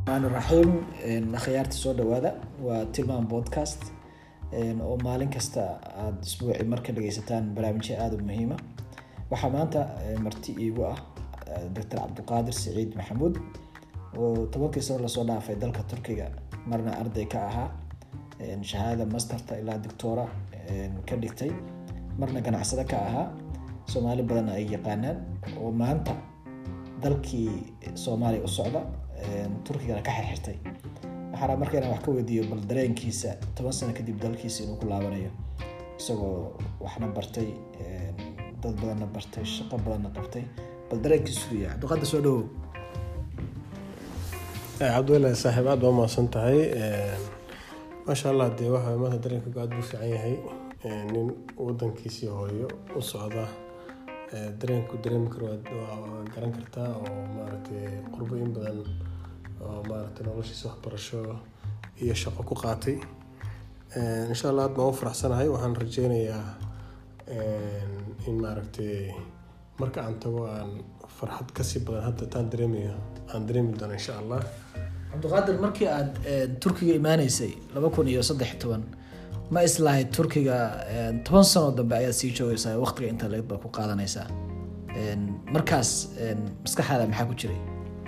raxmaan raxiim akhyaarta soo dhawaada waa tilmaan podcast oo maalin kasta aada isbuuci marka dhageysataan barnaamijyo aada u muhiima waxaa maanta marti iigu ah doctor cabdiqaadir saciid maxamuud oo tobankii sano lasoo dhaafay dalka turkiga marna arday ka ahaa shahaadada masterta ilaa doctora ka dhigtay marna ganacsado ka ahaa soomaali badanna ay yaqaanaan oo maanta dalkii soomaaliya u socda turkigana ka xirxirtay waxaana marka inaan wax ka weydiiyo bal dareenkiisa toban sano kadib dalkiisa inuu ku laabanayo isagoo waxna bartay dad badanna bartay shaqo badanna qabtay bal dareenkiisu ya cabdiqaadir soo dhawow cabdiweli saaxiib aad baa umahadsan tahay maasha allah dee waxa maanta dareenka aad buu fiican yahay nin wadankiisii hooyo u socda dareenku dareemi karo waa garan kartaa oo maaragtay qurbo in badan oo maaragtay noloshiisa waxbarasho iyo shaqo ku qaatay insha allah aad baan u faraxsanahay waxaan rajeynayaa in maaragtay marka aan tago aan farxad kasii badan hadda taan dareemayo aan dareemi doono insha allah cabdiqaadir markii aada turkiga imaaneysay laba kun iyo saddex toban ma islahayd turkiga toban sanoo dambe ayaad sii joogeysaa waqtiga inta leed baa ku qaadanaysaa markaas maskaxdaada maxaa ku jiray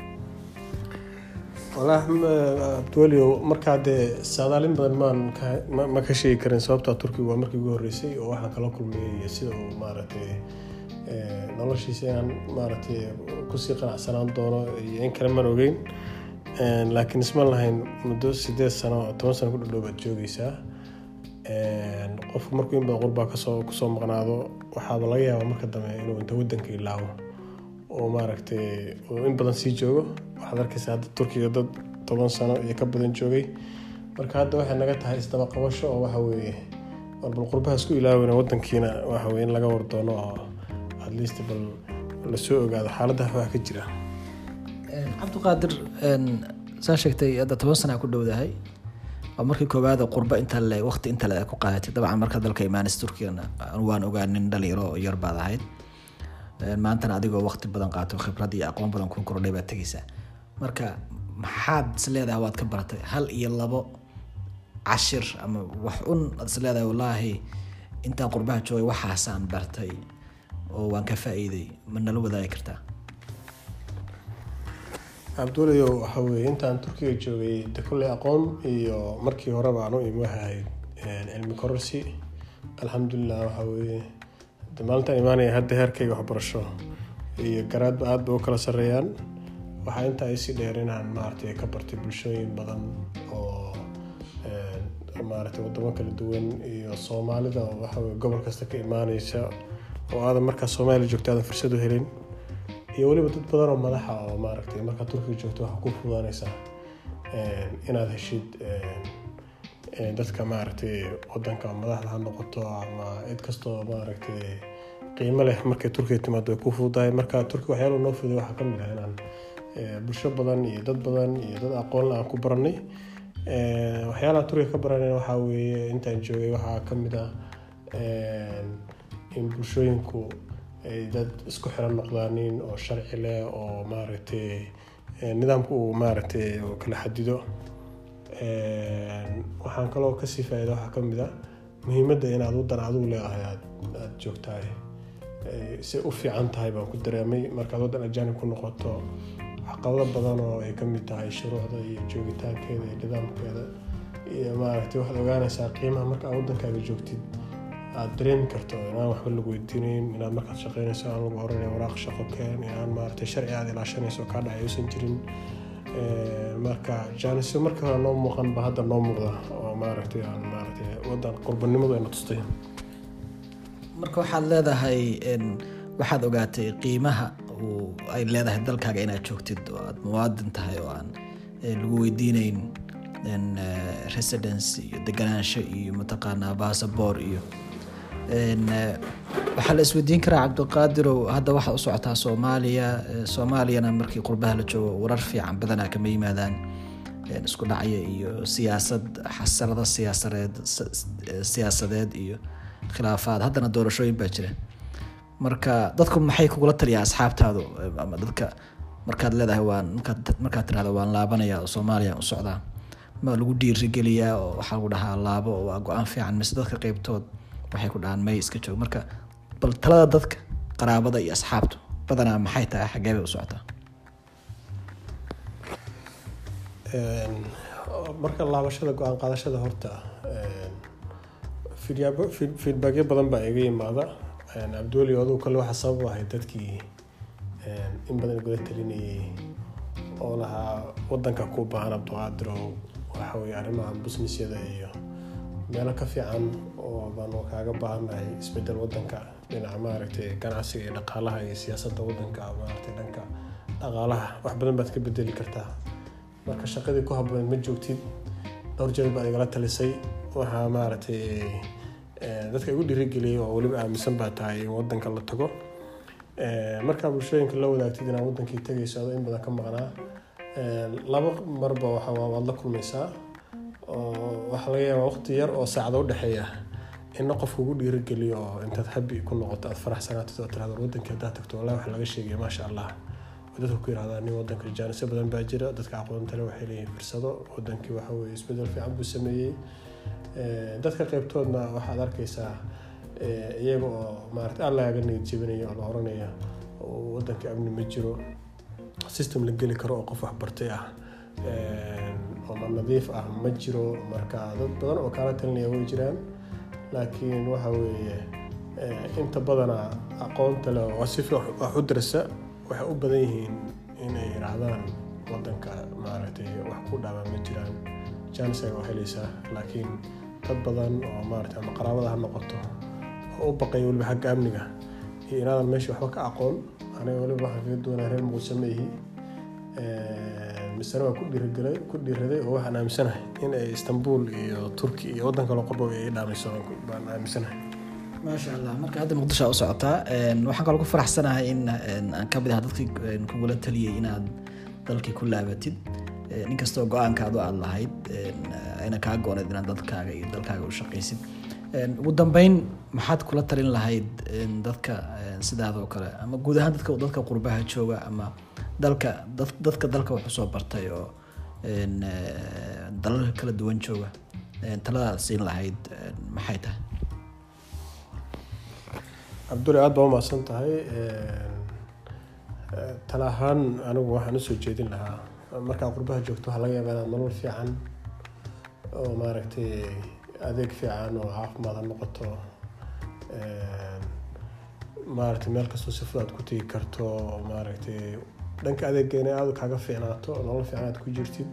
walaah abdiwelio markaa dee saadaalin badan maan ma ka sheegi karin sababtaa turkiga waa markii ugu horreysay oo waxaan kala kulmayay sida uu maaragtay noloshiisa inaan maaragtay kusii qanacsanaan doono iyo in kale maan ogeyn laakiin isma lahayn muddo sideed sano toban sano ku dhadhow baad joogeysaa qofku markuu in badan qurbaa kasoo kusoo maqnaado waxaaba laga yaabaa marka dambe inuu inta wadanka ilaabo oo maaragtay in badan sii joogo waxaad arkaysaa hadda turkiga dad toban sano iyo ka badan joogay marka hadda waxay naga tahay isdaba qabasho oo waxa weeye bal qurbaha isku ilaaweyna wadankiina waxa weye in laga wardoono oo at least bal lasoo ogaado xaaladaha wax ka jira cabdiqaadir saa sheegtay hadda toban sana ku dhowdahay waa markii koowaada qurba inta le waqti inta le ku qaadatay dabcan marka dalka imaanis turkigana waan ogaanin dhalinyaro oo yar baad ahayd maantana adigoo waqti badan qaato khibrad iyo aqoon badan ku kordhay baad tegeysaa marka maxaad is leedahay waad ka baratay hal iyo labo cashir ama wax un aad is leedahay wallaahi intaan qurbaha joogay waxaasaan bartay oo waan ka faa-iiday ma nala wadaagi kartaa cabduulayo waxa weye intaan turkiga joogay de kulley aqoon iyo markii horeba aan u imi waxay ahayd cilmi kororsi alxamdulilah waxa weye de maalintaan imaanaya hadda heerkayga waxbarasho iyo garaadba aad bay u kala sareeyaan waxaa intaa isii dheer inaan maaragtay ka bartay bulshooyin badan oo maaragtay wadamo kala duwan iyo soomaalida oo waxaweye gobol kasta ka imaaneysa oo aadan markaa soomaaliya joogto aadan fursad u helin iyo weliba dad badan oo madaxa oo maaragtay markaa turkiga joogto waxaa ku fudaanaysaa inaad heshid dadka maaragtay wadanka madaxda ha noqoto ama cid kastoo maaragtay qiimo leh markay turkiga timaado way ku fududahay marka turkiga waxyaala noo fuday waxaa ka mid ah inaan bulsho badan iyo dad badan iyo dad aqoonle aan ku baranay waxyaalaha turkiga ka baranay waxaa weeye intaan joogay waxaa ka mid ah in bulshooyinku ay dad isku xiran noqdaanin oo sharci leh oo maaragtay nidaamka uu maaragtay kala xadido waxaan kaloo kasii faa-ida waxaa ka mid a muhiimadda inaad wadan adigu leedahay aada joogtahay say u fiican tahay baan ku dareemay markaad wadan ajaanib ku noqoto waxqabado badan oo ay kamid tahay shuruucda iyo joogitaankeeda iyo nidaamkeeda iyo maaragtay waxaad ogaanaysaa qiimaha marka aad wadankaaga joogtid aada dareemi karto inaan waxba lagu weydiinayn inaad markaad shaqeynayso aan lagu oranay waraaq shaqo keen inaan maaragtay sharci aad ilaashanayso kaa dhacay uusan jirin marka jaanisyo markii hore noo muuqan ba hadda noo muuqda oo maaragtay aan maaragtay wadan qurbanimadu ayna tustay marka waxaad leedahay waxaad ogaatay qiimaha uu ay leedahay dalkaaga inaad joogtid oo aad muwaadin tahay oo aan lagu weydiineyn residence iyo deganaansho iyo mataqaanaa basaboor iyo waxaa la isweydiin karaa cabdiqaadirow hadda waxaad u socotaa soomaaliya soomaaliyana markii qurbaha la joogo warar fiican badanaa kama yimaadaan isku dhacya iyo siyaasad xasarado siyaasadeed siyaasadeed iyo khilaafaad haddana doorashooyin baa jira marka dadku maxay kugula taliyaa asxaabtaadu ama dadka markaad leedahay waan markaad markaad tirahdo waan laabanaya oo soomaaliya u socdaa ma lagu dhiirigeliyaa oo waxaa lagu dhahaa laabo oo waa go-aan fiican mise dadka qeybtood waxay ku dhahaan may iska joog marka bal talada dadka qaraabada iyo asxaabtu badanaa maxay tahay xaggee bay u socotaa marka laabashada go-aan qaadashada horta feedbackyo badan baa iga yimaada cabdiweli aduu kale waxaa sabab u ahay dadkii in badan igula talinayay oo lahaa wadanka ku baahan abduqaadiro waxa weye arrimaha businessyada iyo meelo ka fiican oo baanu kaaga baahannahay isbedel wadanka dhinaca maaragtay ganacsiga iyo dhaqaalaha iyo siyaasadda wadanka maaragtay dhanka dhaqaalaha wax badan baad ka bedeli kartaa marka shaqadii ku habooneed ma joogtid dhowr jeer baad igala talisay waxaa maaragtay dadka igu dhiirigeliyay oo weliba aaminsan baa tahay in wadanka la tago markaa bulshooyinka la wadaagtid inaad wadankii tagayso adoo in badan ka maqnaa laba marba waxa waad la kulmaysaa oo waxaa laga yaabaa waqti yar oo saacada udhexeeya ina qofka ugu dhiirigeliyo oo intaad habi ku noqoto aad faraxsanaatid oo tirahdo wadankii haddaad tagto wallahi waxa laga sheegaya maasha allah dadka ku yirahdaa nin wadanka jaanisyo badan baa jira dadka aqoontale waxay leeyihiin fursado wadankii waxa weye isbedel fiican buu sameeyey dadka qeybtoodna waxaad arkaysaa iyaga oo maarata aan lagaga niyad jebinayo oo la oranaya wadanka amni ma jiro system la geli karo oo qof waxbartay ah oo nadiif ah ma jiro marka dad badan oo kaala talinaya way jiraan laakiin waxa weeye inta badana aqoonta le oo si wax u darsa waxay u badan yihiin inay yiraahdaan wadanka maaragtay wax ku dhaabaan ma jiraan jaanisaga oo helaysaa laakiin dad badan oo maaragtay ama qaraabada ha noqoto oo u baqaya weliba xagga amniga iyo inaadan meesha waxba ka aqoon aniga weliba waxaan kaga duwanaa reer muqdisho ma ihi misena waa ku dhiirigelay ku dhiiraday oo waxaan aaminsanahay in ay istanbul iyo turki iyo waddan kaloo qorba ay dhaamayso baan aaminsanahay maasha allah marka hadda muqdisho aa u socotaa waxaan kaloo ku faraxsanahay in aan ka mid aha dadkii kugula taliyay inaad dalkii ku laabatid inkastoo go-aankaadu aad lahayd ayna kaa gooneed inaad dalkaaga iyo dalkaaga u shaqaysid ugu dambeyn maxaad kula talin lahayd dadka sidaadoo kale ama guud ahaan dadka dadka qurbaha jooga ama dalka dadka dalka wax usoo bartay oo dalalka kala duwan jooga taladaad siin lahayd maxay tahay cabdulle aada baa umahadsan tahay tala ahaan anigu waxaan usoo jeedin lahaa markaa qurbaha joogto waxaa laga yaabaa inaad nolol fiican oo maaragtay adeeg fiican oo caafimaad ha noqoto maaragtay meel kastoo si fudud aad ku tegi karto maaragtay dhanka adeeggeena aada kaaga fiicnaato nolol fiican aad ku jirtid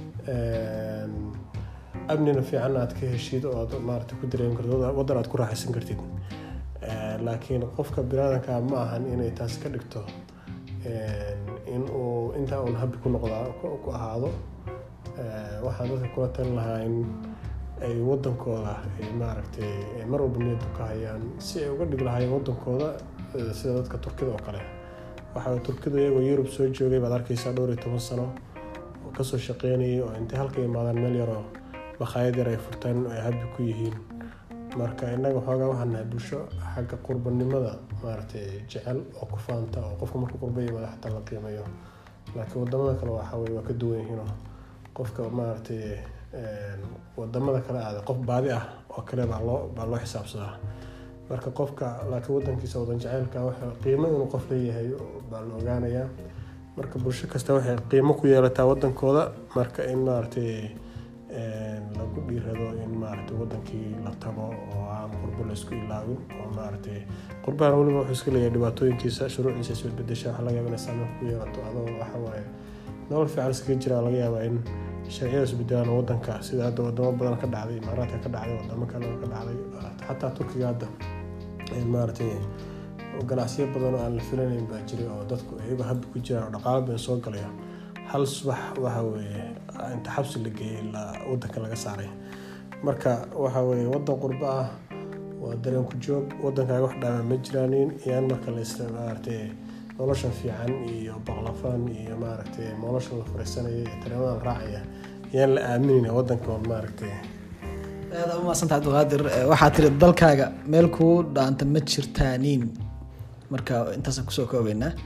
amnina fiican aad ka heshid oo aad maaragtay ku dareemi kartid waddan aad ku raaxaysan kartid laakiin qofka biniaadanka ma ahan inay taas ka dhigto in uu intaa uun habi ku noqdaa ku ahaado waxaan dadka kula talin lahaa in ay wadankooda maaragtay mar walba niyaddu ka hayaan si ay uga dhig lahaayeen wadankooda sida dadka turkida oo kale waxaa turkidu iyagoo yurub soo joogay baad arkaysaa dhowr iyo toban sano oo kasoo shaqeynayay oo intay halka imaadaan meel yaroo makhaayad yar ay furtaan ay habi ku yihiin marka innaga xoogaa waxaan nahay bulsho xagga qurbanimada maaragtay jecel oo ku faanta oo qofka markuu qurba yimaado xataa la qiimeeyo laakiin wadamada kale waxa weye waa ka duwan yihiinoo qofka maaragtay wadamada kale aada qof baadi ah oo kale baa loo baa loo xisaabsadaa marka qofka laakiin wadankiisa wadan jaceylka waxa qiimo inuu qof leeyahay baa la ogaanayaa marka bulsho kasta waxay qiimo ku yeelataa wadankooda marka in maaragtay lagu dhiirado in maaragtay wadankii la tago oo aan qurbo laysku ilaawin oo maaragtay qurbahan weliba wuxuu iska leeyahay dhibaatooyinkiisa shuruucdiisa isbedbedesha waxa laga yaaba inay saameyn ku yeelato adoo waxa waaye nolol fiican iskaga jira laga yaabaa in sharciyada isbedelaan wadanka sida hadda wadamo badan ka dhacday imaaraadka ka dhacday wadamo kale ka dhacday xataa turkiga hadda maaragtay ganacsiyo badan oo aan la filanayn baa jiray oo dadku iyagoo habi ku jiraan oo dhaqaalo badan soo galaya hal subax waxa weeye inta xabsi la geeyey wadanka laga saaray marka waxa weeye wadan qurbo ah waa dareen ku joog wadankaaga wax dhaama ma jiraanin iyaan marka la isla maaragtay noloshan fiican iyo baqlafan iyo maaragtay noloshan la fariisanaya iyo tareemadan raacaya iyaan la aaminayna wadanka oon maaragtay aada umaadsantaa abdulqaadir waxaa tiri dalkaaga meel kuu dhaanta ma jirtaaniin marka intaasaan kusoo koobeynaa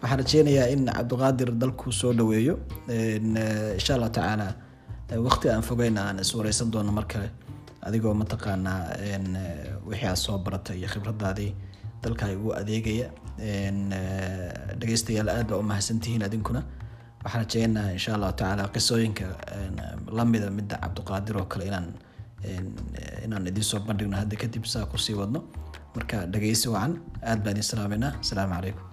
waxaan rajeynayaa in cabdiqaadir dalku soo dhaweeyo insha allah tacaala waqti aan fogeyn aan iswareysan doono mar kale adigoo mataqaanaa wixii aad soo baratay iyo khibradaadii dalka ugu adeegaya dhegeystayaal aad baa u mahadsantihiin adinkuna waxaan rajeynaha insha allahu tacaala qisooyinka lamida midda cabdiqaadir oo kale inaan inaan idiin soo bandhigno hadda kadib saa kusii wadno marka dhegeysi wacan aad baan idin salaameynaa asalaamu calaykum